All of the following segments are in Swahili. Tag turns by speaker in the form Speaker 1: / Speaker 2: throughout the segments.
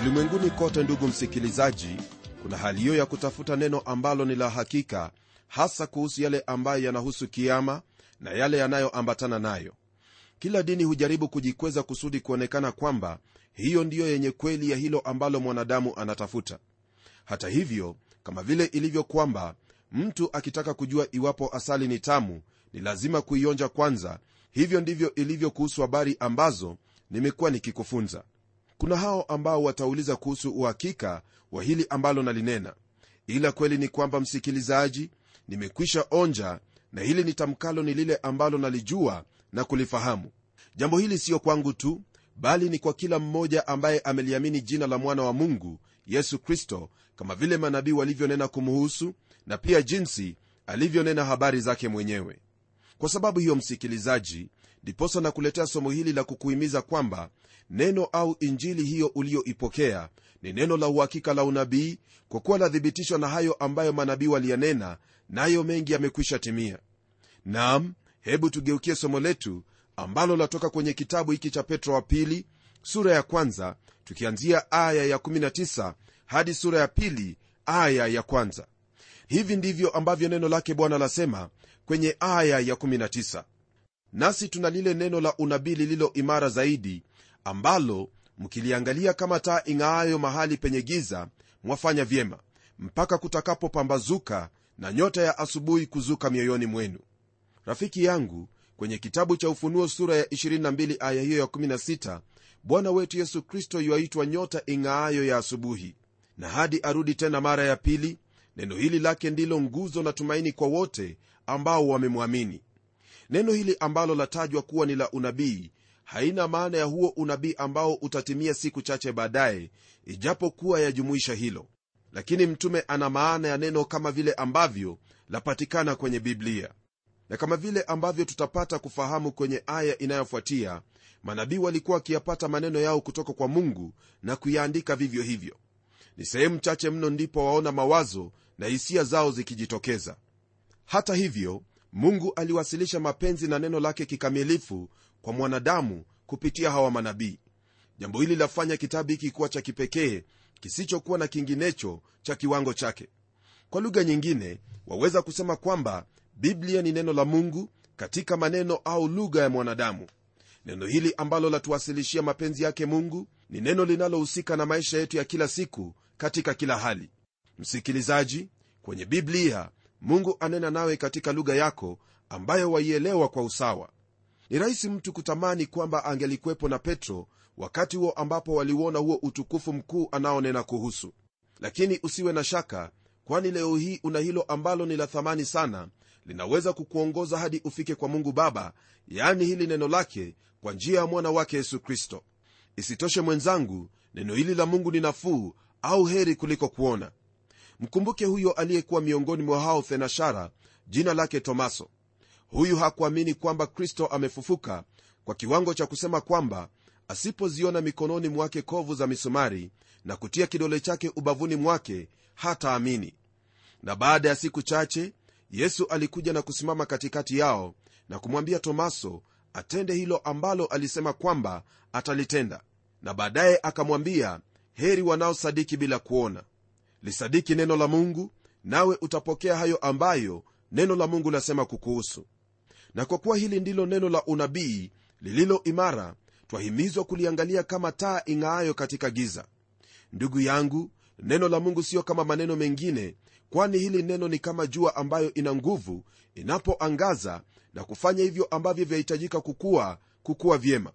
Speaker 1: ulimwenguni kote ndugu msikilizaji kuna hali hiyo ya kutafuta neno ambalo ni la hakika hasa kuhusu yale ambayo yanahusu kiama na yale yanayoambatana nayo kila dini hujaribu kujikweza kusudi kuonekana kwamba hiyo ndiyo yenye kweli ya hilo ambalo mwanadamu anatafuta hata hivyo kama vile ilivyo kwamba mtu akitaka kujua iwapo asali ni tamu ni lazima kuionja kwanza hivyo ndivyo ilivyo kuhusu habari ambazo nimekuwa nikikufunza kuna hao ambao watauliza kuhusu uhakika wa hili ambalo nalinena ila kweli ni kwamba msikilizaji nimekwisha onja na hili nitamkalo ni lile ambalo nalijua na kulifahamu jambo hili siyo kwangu tu bali ni kwa kila mmoja ambaye ameliamini jina la mwana wa mungu yesu kristo kama vile manabii walivyonena kumuhusu na pia jinsi alivyonena habari zake mwenyewe kwa sababu hiyo msikilizaji ndiposa na kuletea somo hili la kukuhimiza kwamba neno au injili hiyo uliyoipokea ni neno la uhakika la unabii kwa kuwa lathibitishwa na hayo ambayo manabii waliyanena nayo mengi yamekwisha timia nam hebu tugeukie somo letu ambalo latoka kwenye kitabu hiki cha petro wa pili sura ya kwanza tukianzia aya ya 19 hadi sura ya pili aya ya kwanza hivi ndivyo ambavyo neno lake bwana lasema kwenye aya ya 19 nasi tuna lile neno la unabii lililo imara zaidi ambalo mkiliangalia kama taa ing'aayo mahali penye giza mwafanya vyema mpaka kutakapopambazuka na nyota ya asubuhi kuzuka mioyoni mwenu rafiki yangu kwenye kitabu cha ufunuo sura ya 22 aya hiyo ya 16 bwana wetu yesu kristo yuaitwa nyota ing'aayo ya asubuhi na hadi arudi tena mara ya pili neno hili lake ndilo nguzo na tumaini kwa wote ambao wamemwamini neno hili ambalo latajwa kuwa ni la unabii haina maana ya huo unabii ambao utatimia siku chache baadaye ijapokuwa yajumuisha hilo lakini mtume ana maana ya neno kama vile ambavyo lapatikana kwenye biblia na kama vile ambavyo tutapata kufahamu kwenye aya inayofuatia manabii walikuwa wakiyapata maneno yao kutoka kwa mungu na kuyaandika vivyo hivyo ni sehemu chache mno ndipo waona mawazo na hisia zao zikijitokeza hata hivyo mungu aliwasilisha mapenzi na neno lake kikamilifu kwa mwanadamu kupitia hawa manabii jambo hili lafanya kitabu hiki kuwa cha kipekee kisichokuwa na kinginecho cha kiwango chake kwa lugha nyingine waweza kusema kwamba biblia ni neno la mungu katika maneno au lugha ya mwanadamu neno hili ambalo latuwasilishia mapenzi yake mungu ni neno linalohusika na maisha yetu ya kila siku katika kila hali msikilizaji kwenye biblia mungu anena nawe katika lugha yako ambayo waielewa kwa usawa ni rahisi mtu kutamani kwamba angelikuwepo na petro wakati huo ambapo waliuona huo utukufu mkuu anaonena kuhusu lakini usiwe na shaka kwani leo hii una hilo ambalo ni la thamani sana linaweza kukuongoza hadi ufike kwa mungu baba yaani hili neno lake kwa njia ya mwana wake yesu kristo isitoshe mwenzangu neno hili la mungu ni nafuu au heri kuliko kuona mkumbuke huyo aliyekuwa miongoni mwa hao thenashara jina lake tomaso huyu hakuamini kwamba kristo amefufuka kwa kiwango cha kusema kwamba asipoziona mikononi mwake kovu za misumari na kutia kidole chake ubavuni mwake hataamini na baada ya siku chache yesu alikuja na kusimama katikati yao na kumwambia tomaso atende hilo ambalo alisema kwamba atalitenda na baadaye akamwambia heri wanaosadiki bila kuona lisadiki neno la mungu nawe utapokea hayo ambayo neno la mungu lasema kukuhusu na kwa kuwa hili ndilo neno la unabii lililo imara twahimizwa kuliangalia kama taa ing'aayo katika giza ndugu yangu neno la mungu siyo kama maneno mengine kwani hili neno ni kama jua ambayo ina nguvu inapoangaza na kufanya hivyo ambavyo vyahitajika kukua kukua vyema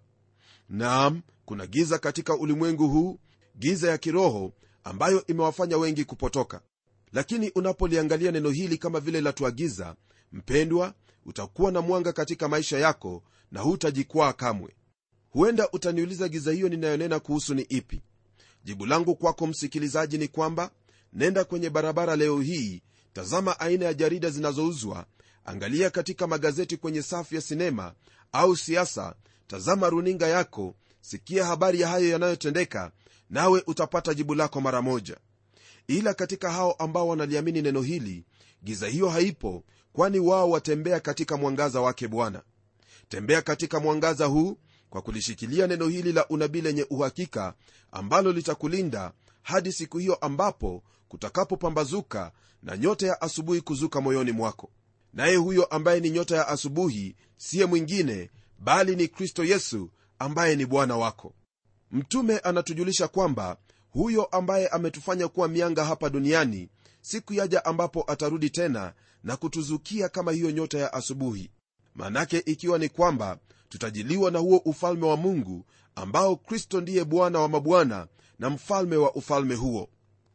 Speaker 1: naam kuna giza katika ulimwengu huu giza ya kiroho ambayo imewafanya wengi kupotoka lakini unapoliangalia neno hili kama vile latuagiza mpendwa utakuwa na mwanga katika maisha yako na hutajikwaa kamwe huenda utaniuliza giza hiyo ninayonena kuhusu ni ipi jibu langu kwako msikilizaji ni kwamba nenda kwenye barabara leo hii tazama aina ya jarida zinazouzwa angalia katika magazeti kwenye safu ya sinema au siasa tazama runinga yako sikia habari ya hayo yanayotendeka nawe utapata jibu lako mara moja ila katika hao ambao wanaliamini neno hili giza hiyo haipo kwani wao watembea katika mwangaza wake bwana tembea katika mwangaza huu kwa kulishikilia neno hili la unabii lenye uhakika ambalo litakulinda hadi siku hiyo ambapo kutakapopambazuka na nyota ya asubuhi kuzuka moyoni mwako naye huyo ambaye ni nyota ya asubuhi siye mwingine bali ni kristo yesu ambaye ni bwana wako mtume anatujulisha kwamba huyo ambaye ametufanya kuwa mianga hapa duniani siku yaja ambapo atarudi tena na kutuzukia kama hiyo nyota ya asubuhi manake ikiwa ni kwamba tutajiliwa na huo ufalme wa mungu ambao kristo ndiye bwana wa mabwana na mfalme wa ufalme huo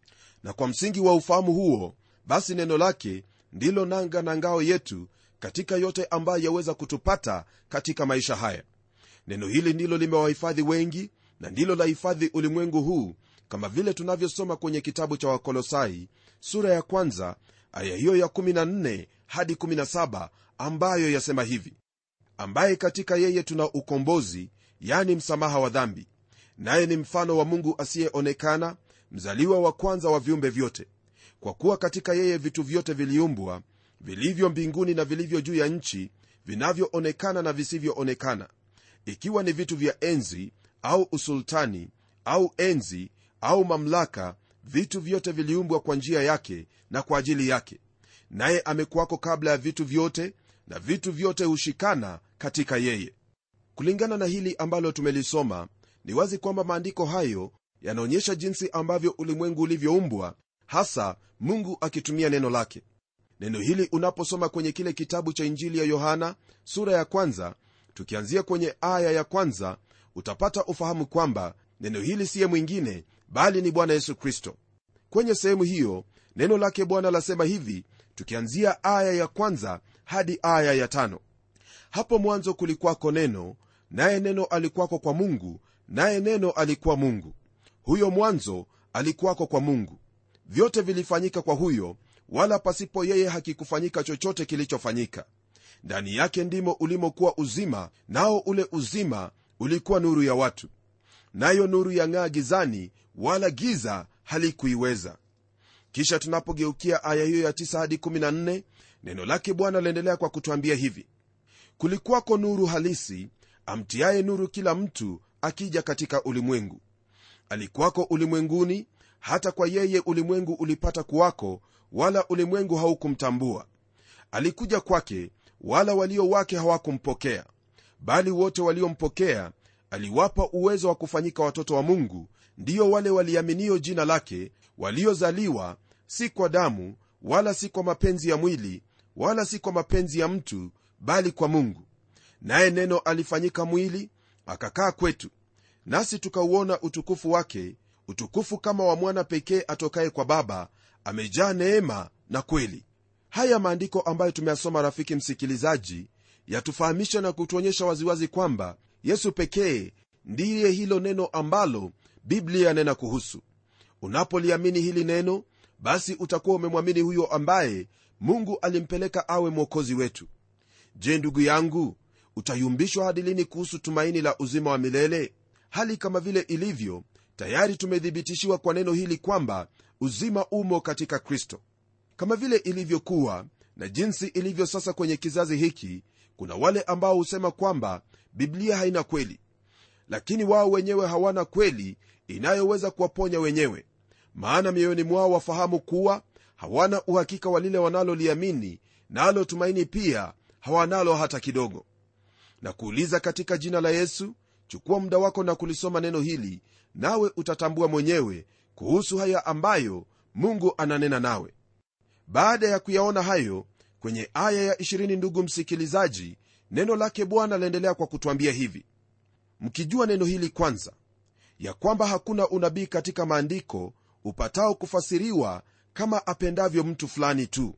Speaker 1: na kwa msingi wa ufahamu huo basi neno lake ndilo nanga na ngao yetu katika yote ambayo yaweza kutupata katika maisha haya neno hili ndilo limewahifadhi wengi na ndilo la hifadhi ulimwengu huu kama vile tunavyosoma kwenye kitabu cha wakolosai sura ya kwanza aya hiyo ya 14 hadi 17 ambayo yasema hivi ambaye katika yeye tuna ukombozi yani msamaha wa dhambi naye ni mfano wa mungu asiyeonekana mzaliwa wa kwanza wa viumbe vyote kwa kuwa katika yeye vitu vyote viliumbwa vilivyo mbinguni na vilivyo juu ya nchi vinavyoonekana na visivyoonekana ikiwa ni vitu vya enzi au usultani au enzi au mamlaka vitu vyote viliumbwa kwa njia yake na kwa ajili yake naye amekuwako kabla ya vitu vyote na vitu vyote hushikana katika yeye kulingana na hili ambalo tumelisoma ni wazi kwamba maandiko hayo yanaonyesha jinsi ambavyo ulimwengu ulivyoumbwa hasa mungu akitumia neno lake neno hili unaposoma kwenye kile kitabu cha injili ya yohana sura ya kwanza tukianzia kwenye aya ya kwanza utapata ufahamu kwamba neno hili siye mwingine bali ni bwana yesu kristo kwenye sehemu hiyo neno lake bwana lasema hivi tukianzia aya ya kwanza hadi aya ya tano hapo mwanzo kulikwako neno naye neno alikuwako kwa mungu naye neno alikuwa mungu huyo mwanzo alikuwako kwa mungu vyote vilifanyika kwa huyo wala pasipo yeye hakikufanyika chochote kilichofanyika ndani yake ndimo ulimokuwa uzima nao ule uzima ulikuwa nuru ya watu nayo nuru yang'aa gizani wala giza halikuiweza kisha tunapogeukia aya hiyo ya 9 hadi 14 neno lake bwana laendelea kwa kutwambia hivi kulikuwako nuru halisi amtiaye nuru kila mtu akija katika ulimwengu alikuwako ulimwenguni hata kwa yeye ulimwengu ulipata kuwako wala ulimwengu haukumtambua alikuja kwake wala walio wake hawakumpokea bali wote waliompokea aliwapa uwezo wa kufanyika watoto wa mungu ndiyo wale waliaminio jina lake waliozaliwa si kwa damu wala si kwa mapenzi ya mwili wala si kwa mapenzi ya mtu bali kwa mungu naye neno alifanyika mwili akakaa kwetu nasi tukauona utukufu wake utukufu kama wa mwana pekee atokaye kwa baba amejaa neema na kweli haya maandiko ambayo tumeyasoma rafiki msikilizaji yatufahamisha na kutuonyesha waziwazi kwamba yesu pekee ndiye hilo neno ambalo biblia yanena kuhusu unapoliamini hili neno basi utakuwa umemwamini huyo ambaye mungu alimpeleka awe mwokozi wetu je ndugu yangu utayumbishwa hadi lini kuhusu tumaini la uzima wa milele hali kama vile ilivyo tayari tumethibitishiwa kwa neno hili kwamba uzima umo katika kristo kama vile ilivyokuwa na jinsi ilivyo sasa kwenye kizazi hiki kuna wale ambao husema kwamba biblia haina kweli lakini wao wenyewe hawana kweli inayoweza kuwaponya wenyewe maana mioyoni mwao wafahamu kuwa hawana uhakika wa lile wanaloliamini nalo tumaini pia hawanalo hata kidogo na kuuliza katika jina la yesu chukua muda wako na kulisoma neno hili nawe utatambua mwenyewe kuhusu haya ambayo mungu ananena nawe baada ya kuyaona hayo kwenye aya ya 20 ndugu msikilizaji neno lake bwana laendelea kwa kutwambia hivi mkijua neno hili kwanza ya kwamba hakuna unabii katika maandiko upatao kufasiriwa kama apendavyo mtu fulani tu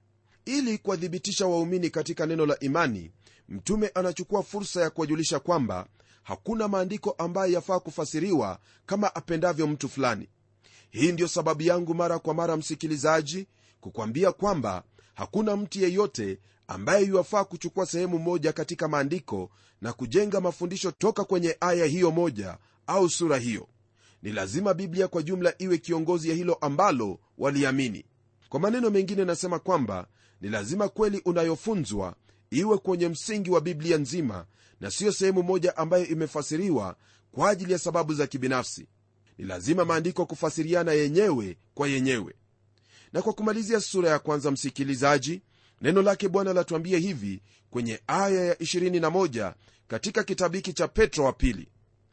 Speaker 1: ili kuwathibitisha waumini katika neno la imani mtume anachukua fursa ya kuwajulisha kwamba hakuna maandiko ambayo yafaa kufasiriwa kama apendavyo mtu fulani hii ndiyo sababu yangu mara kwa mara msikilizaji kukwambia kwamba hakuna mtu yeyote ambaye yuwafaa kuchukua sehemu moja katika maandiko na kujenga mafundisho toka kwenye aya hiyo moja au sura hiyo ni lazima biblia kwa jumla iwe kiongozi ya hilo ambalo waliamini kwa maneno mengine nasema kwamba ni lazima kweli unayofunzwa iwe kwenye msingi wa biblia nzima na siyo sehemu moja ambayo imefasiriwa kwa ajili ya sababu za kibinafsi ni lazima maandiko kufasiriana yenyewe kwa yenyewe na kwa kumalizia sura ya kwanza msikilizaji neno lake bwana latuambia hivi kwenye aya ya 21 katika kitabu hiki cha petro wa pili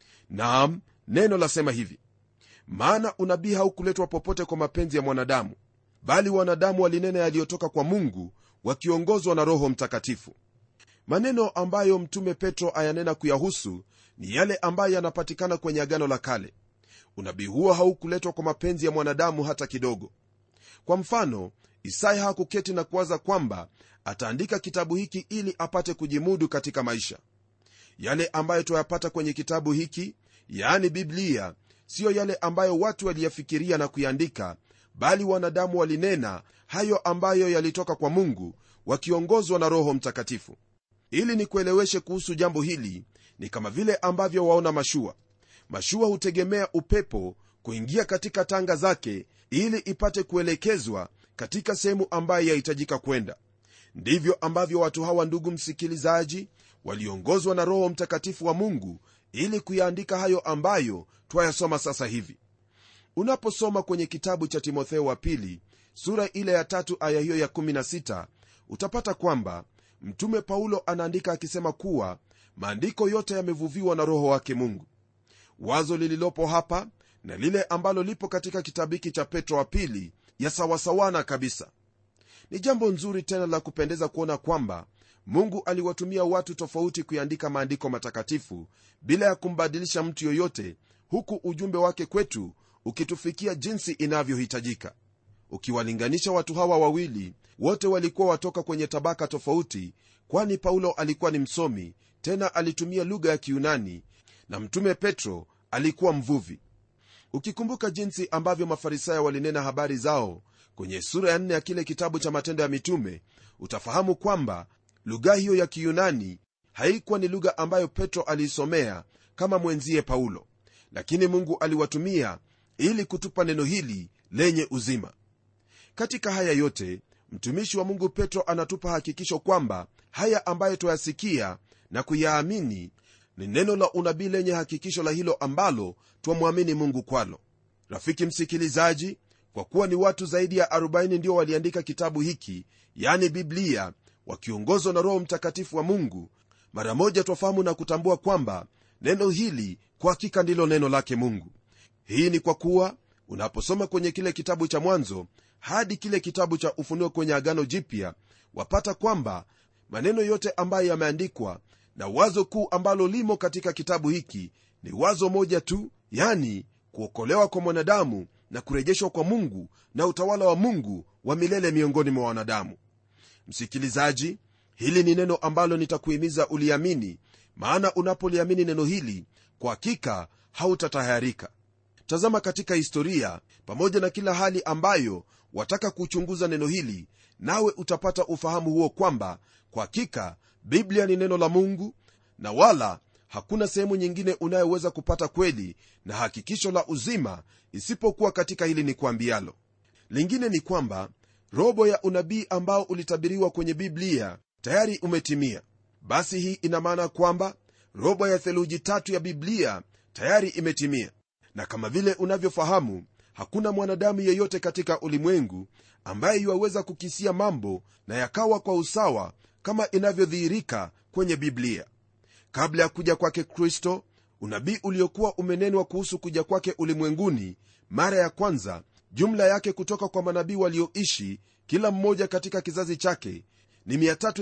Speaker 1: naam neno lasema hivi maana unabii haukuletwa popote kwa mapenzi ya mwanadamu bali wanadamu walinena yaliyotoka kwa mungu wakiongozwa na roho mtakatifu maneno ambayo mtume petro ayanena kuyahusu ni yale ambayo yanapatikana kwenye agano la kale unabii huo haukuletwa kwa mapenzi ya mwanadamu hata kidogo kwa mfano isaya hakuketi na kuwaza kwamba ataandika kitabu hiki ili apate kujimudu katika maisha yale ambayo twayapata kwenye kitabu hiki yaani biblia siyo yale ambayo watu waliyafikiria na kuyaandika bali wanadamu walinena hayo ambayo yalitoka kwa mungu wakiongozwa na roho mtakatifu ili nikueleweshe kuhusu jambo hili ni kama vile ambavyo waona mashua mashua hutegemea upepo kuingia katika tanga zake ili ipate kuelekezwa katika sehemu ambayo yahitajika kwenda ndivyo ambavyo watu hawa ndugu msikilizaji waliongozwa na roho mtakatifu wa mungu ili kuyaandika hayo ambayo twayasoma sasa hivi unaposoma kwenye kitabu cha timotheo wa pili sura ile ya tatu aya hiyo ya 16 utapata kwamba mtume paulo anaandika akisema kuwa maandiko yote yamevuviwa na roho wake mungu wazo lililopo hapa na lile ambalo lipo katika kitabu hiki cha petro wa pili yasawasawana kabisa ni jambo nzuri tena la kupendeza kuona kwamba mungu aliwatumia watu tofauti kuiandika maandiko matakatifu bila ya kumbadilisha mtu yoyote huku ujumbe wake kwetu ukitufikia jinsi inavyohitajika ukiwalinganisha watu hawa wawili wote walikuwa watoka kwenye tabaka tofauti kwani paulo alikuwa ni msomi tena alitumia lugha ya kiunani na mtume petro alikuwa mvuvi ukikumbuka jinsi ambavyo mafarisayo walinena habari zao kwenye sura ya nne ya kile kitabu cha matendo ya mitume utafahamu kwamba lugha hiyo ya kiyunani haikuwa ni lugha ambayo petro aliisomea kama mwenzie paulo lakini mungu aliwatumia ili kutupa neno hili lenye uzima katika haya yote mtumishi wa mungu petro anatupa hakikisho kwamba haya ambayo twayasikia na kuyaamini ni neno la unabii lenye hakikisho la hilo ambalo twamwamini mungu kwalo rafiki msikilizaji kwa kuwa ni watu zaidi ya 40 ndio waliandika kitabu hiki yani biblia wakiongozwa na roho mtakatifu wa mungu mara moja twafahamu na kutambua kwamba neno hili kwa hakika ndilo neno lake mungu hii ni kwa kuwa unaposoma kwenye kile kitabu cha mwanzo hadi kile kitabu cha ufunuo kwenye agano jipya wapata kwamba maneno yote ambayo yameandikwa na wazo kuu ambalo limo katika kitabu hiki ni wazo moja tu yani kuokolewa kwa mwanadamu na kurejeshwa kwa mungu na utawala wa mungu wa milele miongoni mwa wanadamu msikilizaji hili ni neno ambalo nitakuhimiza uliamini maana unapoliamini neno hili kwa hakika hautatahayarika tazama katika historia pamoja na kila hali ambayo wataka kuchunguza neno hili nawe utapata ufahamu huo kwamba kwa hakika biblia ni neno la mungu na wala hakuna sehemu nyingine unayoweza kupata kweli na hakikisho la uzima isipokuwa katika hili ni kuambialo lingine ni kwamba robo ya unabii ambao ulitabiriwa kwenye biblia tayari umetimia basi hii ina maana kwamba robo ya theluji tatu ya biblia tayari imetimia na kama vile unavyofahamu hakuna mwanadamu yeyote katika ulimwengu ambaye yuwaweza kukisia mambo na yakawa kwa usawa kama inavyodhihirika kwenye biblia kabla ya kuja kwake kristo unabii uliokuwa umenenwa kuhusu kuja kwake ulimwenguni mara ya kwanza jumla yake kutoka kwa manabii walioishi kila mmoja katika kizazi chake ni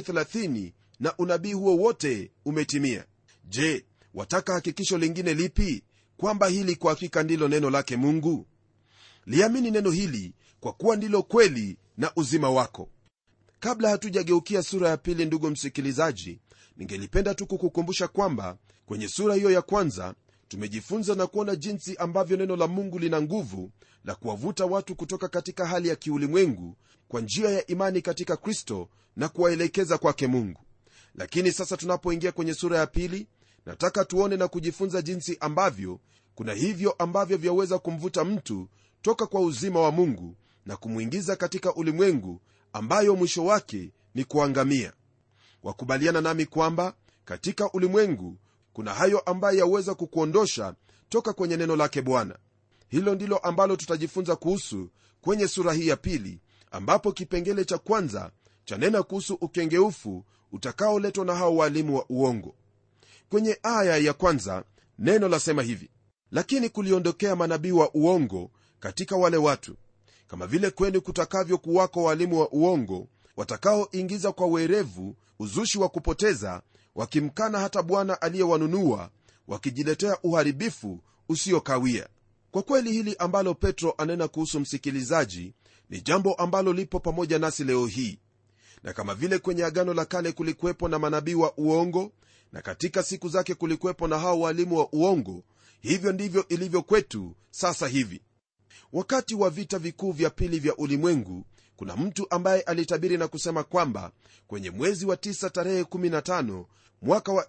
Speaker 1: 330 na unabii huo wote umetimia je wataka hakikisho lingine lipi kwamba hili kwa hakika ndilo neno lake mungu liamini neno hili kwa kuwa ndilo kweli na uzima wako kabla hatujageukia sura ya pili ndugu msikilizaji ningelipenda tu kukukumbusha kwamba kwenye sura hiyo ya kwanza tumejifunza na kuona jinsi ambavyo neno la mungu lina nguvu la kuwavuta watu kutoka katika hali ya kiulimwengu kwa njia ya imani katika kristo na kuwaelekeza kwake mungu lakini sasa tunapoingia kwenye sura ya pili nataka tuone na kujifunza jinsi ambavyo kuna hivyo ambavyo vyaweza kumvuta mtu toka kwa uzima wa mungu na kumwingiza katika ulimwengu ambayo mwisho wake ni kuangamia wakubaliana nami kwamba katika ulimwengu kuna hayo ambayo yaweza kukuondosha toka kwenye neno lake bwana hilo ndilo ambalo tutajifunza kuhusu kwenye sura hii ya pili ambapo kipengele cha kwanza chanena kuhusu ukengeufu utakaoletwa na hao waalimu wa uongo kwenye aya ya kwanza neno lasema hivi lakini kuliondokea manabii wa uongo katika wale watu kama vile kwenu kutakavyo kuwako waalimu wa uongo watakaoingiza kwa werevu uzushi wa kupoteza wakimkana hata bwana aliyewanunua wakijiletea uharibifu usiokawia kwa kweli hili ambalo petro anena kuhusu msikilizaji ni jambo ambalo lipo pamoja nasi leo hii na kama vile kwenye agano la kale kulikuwepo na manabii wa uongo na katika siku zake kulikuwepo na hao walimu wa uongo hivyo ndivyo ilivyo kwetu sasa hivi wakati wa vita vikuu vya pili vya ulimwengu kuna mtu ambaye alitabiri na kusema kwamba kwenye mwezi wa 9 tarehe 15 mwaka wa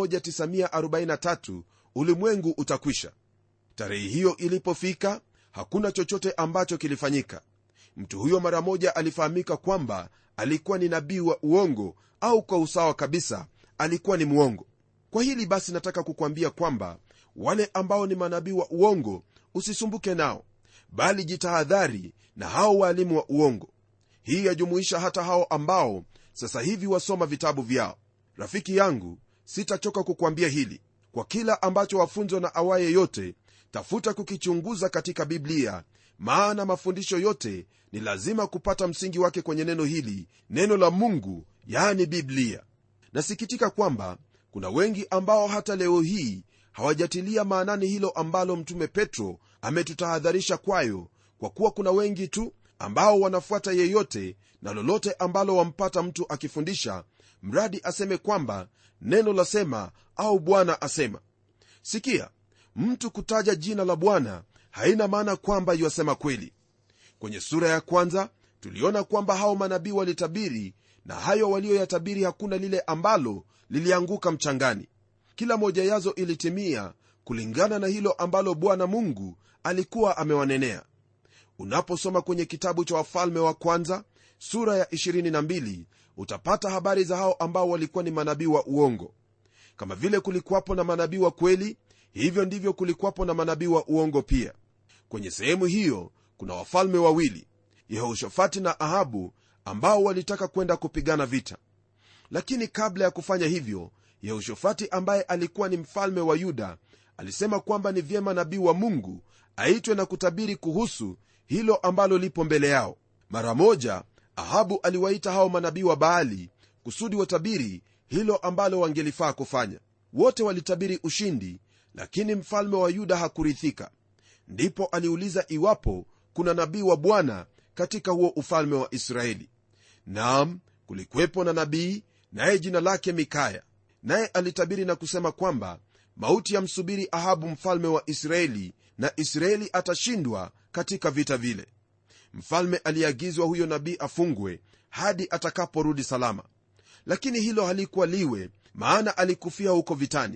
Speaker 1: 1943 ulimwengu utakwisha tarehe hiyo ilipofika hakuna chochote ambacho kilifanyika mtu huyo mara moja alifahamika kwamba alikuwa ni nabii wa uongo au kwa usawa kabisa alikuwa ni mwongo kwa hili basi nataka kukwambia kwamba wale ambao ni manabii wa uongo usisumbuke nao bali jitahadhari na hao waalimu wa uongo hii yajumuisha hata hao ambao sasa hivi wasoma vitabu vyao rafiki yangu sitachoka kukwambia hili kwa kila ambacho wafunzwa na awaye yote tafuta kukichunguza katika biblia maana mafundisho yote ni lazima kupata msingi wake kwenye neno hili neno la mungu yani biblia nasikitika kwamba kuna wengi ambao hata leo hii hawajatilia maanani hilo ambalo mtume petro ametutahadharisha kwayo kwa kuwa kuna wengi tu ambao wanafuata yeyote na lolote ambalo wampata mtu akifundisha mradi aseme kwamba neno lasema au bwana asema sikia mtu kutaja jina la bwana haina maana kwamba yuasema kweli kwenye sura ya kwanza tuliona kwamba hao manabii walitabiri na hayo walioyatabiri hakuna lile ambalo lilianguka mchangani kila moja yazo ilitimia kulingana na hilo ambalo bwana mungu alikuwa amewanenea unaposoma kwenye kitabu cha wafalme wa kwanza sura ya 22 utapata habari za hao ambao walikuwa ni manabii wa uongo kama vile kulikuwapo na manabii wa kweli hivyo ndivyo kulikuwapo na manabii wa uongo pia kwenye sehemu hiyo kuna wafalme wawili yehoshafati na ahabu ambao walitaka kwenda kupigana vita lakini kabla ya kufanya hivyo yehoshafati ambaye alikuwa ni mfalme wa yuda alisema kwamba ni vyema nabii wa mungu aitwe na kutabiri kuhusu hilo ambalo lipo mbele yao mara moja ahabu aliwaita hao manabii wa baali kusudi watabiri hilo ambalo wangelifaa kufanya wote walitabiri ushindi lakini mfalme wa yuda hakurithika ndipo aliuliza iwapo kuna nabii wa bwana katika huo ufalme wa israeli nam kulikuwepo na nabii naye jina lake mikaya naye alitabiri na kusema kwamba mauti yamsubiri ahabu mfalme wa israeli na israeli atashindwa katika vita vile mfalme aliagizwa huyo nabii afungwe hadi atakaporudi salama lakini hilo halikuwa liwe maana alikufia huko vitani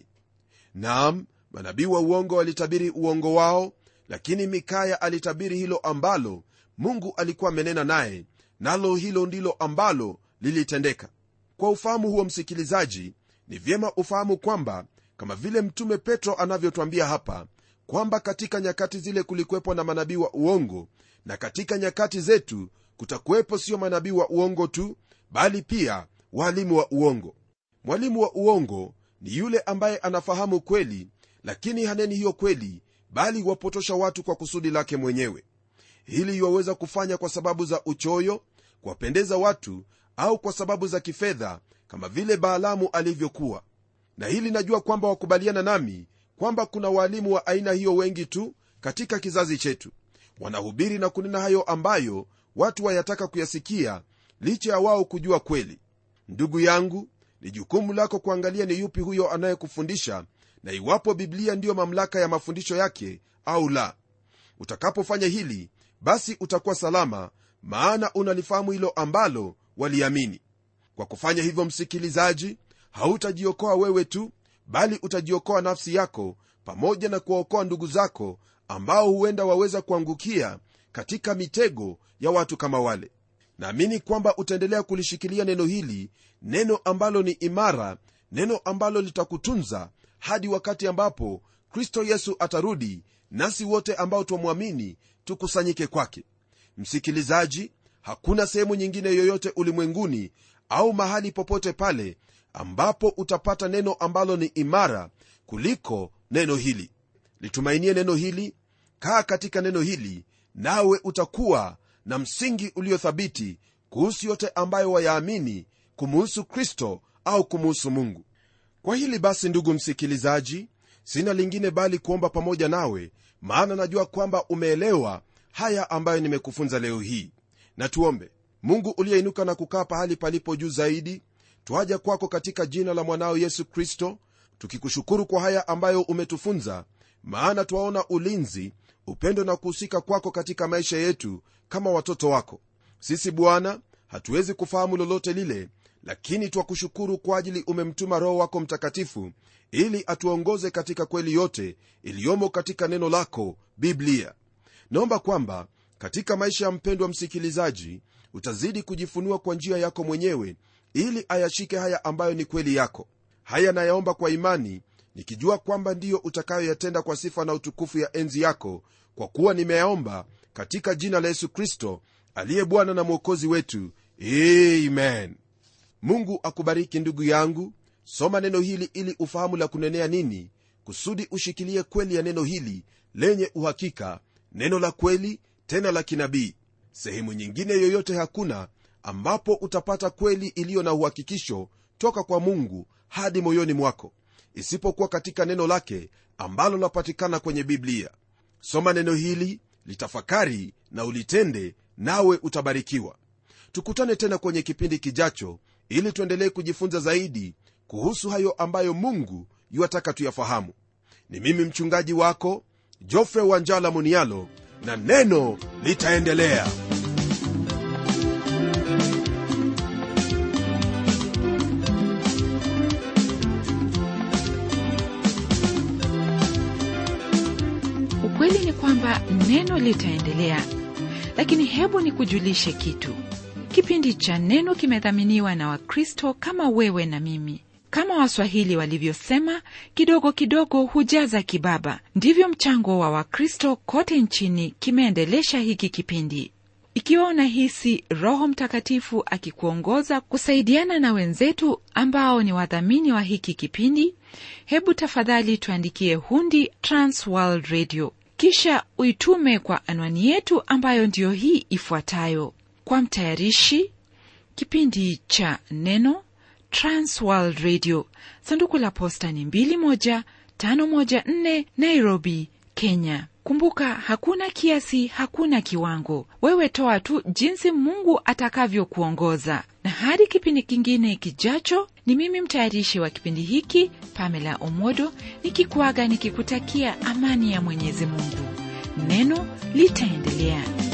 Speaker 1: naam manabii wa uongo walitabiri uongo wao lakini mikaya alitabiri hilo ambalo mungu alikuwa amenena naye nalo hilo ndilo ambalo lilitendeka kwa ufahamu huo msikilizaji ni vyema ufahamu kwamba kama vile mtume petro anavyotwambia hapa kwamba katika nyakati zile kulikuwepo na manabii wa uongo na katika nyakati zetu kutakuwepo sio manabii wa uongo tu bali pia walimu wa uongo mwalimu wa uongo ni yule ambaye anafahamu kweli lakini haneni hiyo kweli bali wapotosha watu kwa kusudi lake mwenyewe hili iwaweza kufanya kwa sababu za uchoyo kuwapendeza watu au kwa sababu za kifedha kama vile baalamu alivyokuwa na hili najua kwamba wakubaliana nami kwamba kuna waalimu wa aina hiyo wengi tu katika kizazi chetu wanahubiri na kunena hayo ambayo watu wayataka kuyasikia licha ya wao kujua kweli ndugu yangu ni jukumu lako kuangalia ni yupi huyo anayekufundisha na iwapo biblia ndiyo mamlaka ya mafundisho yake au la utakapofanya hili basi utakuwa salama maana unalifahamu hilo ambalo waliamini kwa kufanya hivyo msikilizaji hautajiokoa wewe tu bali utajiokoa nafsi yako pamoja na kuwaokoa ndugu zako ambao huenda waweza kuangukia katika mitego ya watu kama wale naamini kwamba utaendelea kulishikilia neno hili neno ambalo ni imara neno ambalo litakutunza hadi wakati ambapo kristo yesu atarudi nasi wote ambao twamwamini tukusanyike kwake msikilizaji hakuna sehemu nyingine yoyote ulimwenguni au mahali popote pale ambapo utapata neno ambalo ni imara kuliko neno hili litumainie neno hili kaa katika neno hili nawe utakuwa na msingi uliothabiti kuhusu yote ambayo wayaamini kumuhusu kristo au kumuhusu mungu kwa hili basi ndugu msikilizaji sina lingine bali kuomba pamoja nawe maana najua kwamba umeelewa haya ambayo nimekufunza leo hii na tuombe mungu uliyeinuka na kukaa pahali palipo juu zaidi twaja kwako katika jina la mwanao yesu kristo tukikushukuru kwa haya ambayo umetufunza maana twaona ulinzi upendo na kuhusika kwako katika maisha yetu kama watoto wako sisi bwana hatuwezi kufahamu lolote lile lakini twakushukuru kwa ajili umemtuma roho wako mtakatifu ili atuongoze katika kweli yote iliyomo katika neno lako biblia naomba kwamba katika maisha ya mpendwa msikilizaji utazidi kujifunua kwa njia yako mwenyewe ili ayashike haya ambayo ni kweli yako haya nayaomba kwa imani nikijua kwamba ndiyo utakayoyatenda kwa sifa na utukufu ya enzi yako kwa kuwa nimeyaomba katika jina la yesu kristo aliye bwana na mwokozi wetu amen mungu akubariki ndugu yangu soma neno hili ili ufahamu la kunenea nini kusudi ushikilie kweli ya neno hili lenye uhakika neno la kweli tena la kinabii sehemu nyingine yoyote hakuna ambapo utapata kweli iliyo na uhakikisho toka kwa mungu hadi moyoni mwako isipokuwa katika neno lake ambalo lapatikana kwenye biblia soma neno hili litafakari na ulitende nawe utabarikiwa tukutane tena kwenye kipindi kijacho ili tuendelee kujifunza zaidi kuhusu hayo ambayo mungu yuwataka tuyafahamu ni mimi mchungaji wako jofre wanjala munialo na neno litaendelea
Speaker 2: ukweli ni kwamba neno litaendelea lakini hebu nikujulishe kitu kipindi cha neno kimedhaminiwa na wakristo kama wewe na mimi kama waswahili walivyosema kidogo kidogo hujaza kibaba ndivyo mchango wa wakristo kote nchini kimeendelesha hiki kipindi ikiwa unahisi roho mtakatifu akikuongoza kusaidiana na wenzetu ambao ni wadhamini wa hiki kipindi hebu tafadhali tuandikie hundi transworld radio kisha uitume kwa anwani yetu ambayo ndiyo hii ifuatayo kwa mtayarishi kipindi cha neno transworld radio sanduku la posta ni 21514 nairobi kenya kumbuka hakuna kiasi hakuna kiwango wewe toa tu jinsi mungu atakavyokuongoza na hadi kipindi kingine kijacho ni mimi mtayarishi wa kipindi hiki pamela omodo nikikuaga nikikutakia amani ya mwenyezi mungu neno litaendelea